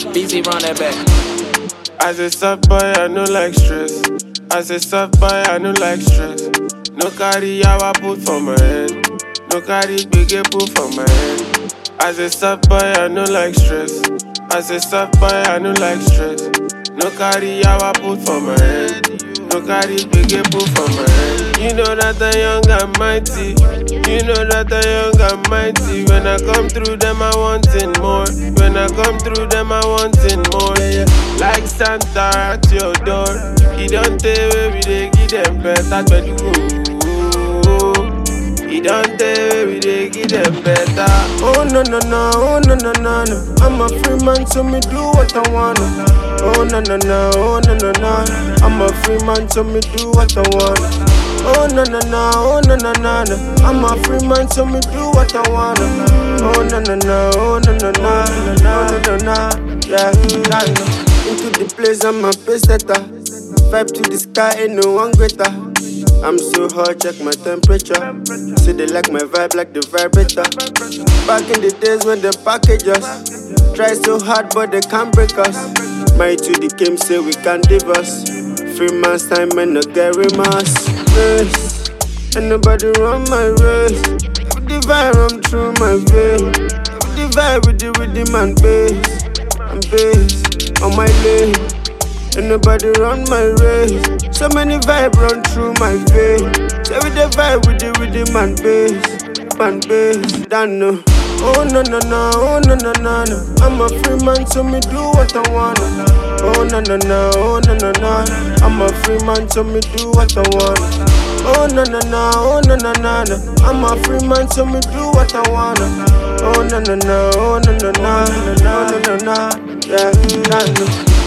BZ run that back. As a soft boy, I no like stress. As a soft boy, I no like stress. No carry yawa put for my head. No carry big put for my head. As a soft boy, I no like stress. As a soft boy, I no like stress. No carry yawa put for my head. No carry big put for my head. You know that I'm young and mighty. You know that I'm young and mighty. When I come through them, I wanting more. When I come through them, I wanting more. Like Santa at your door. He don't tell where we dey give them better bedu. He don't tell where we dey give them better. Oh no no no, oh no no no no. I'm a free man, so me do what I wanna. Oh no no no, oh no no no. I'm a free man, so me do what I wanna. Oh no no no, oh no no no no. I'm a free man, so me do what I wanna. Oh no no no, oh no no no, oh no no no. Yeah, nah, no. Into the place, I'm a pace setter. Vibe to the sky, ain't no one greater. I'm so hot, check my temperature. Say they like my vibe, like the vibrator. Back in the days when they package us, try so hard but they can't break us. My to the game say we can't divorce. Free man's time and no carry mass. Race, and nobody run my race. With the vibe, I'm through my vein. With the vibe with the rhythm and bass, and bass on my lane. And nobody run my race. So many vibe run through my vein. Say with the vibe with the rhythm and bass, and bass. Don't know. Oh no no no, oh no no no no. I'm a free man, so me do what I wanna. Oh no no no, oh no no no. I'm a free man, so me do what I wanna. Oh no no no, oh no no no no. I'm a free man, so me do what I wanna. Oh no no no, oh no no no, no no no no. Yeah, nah, no.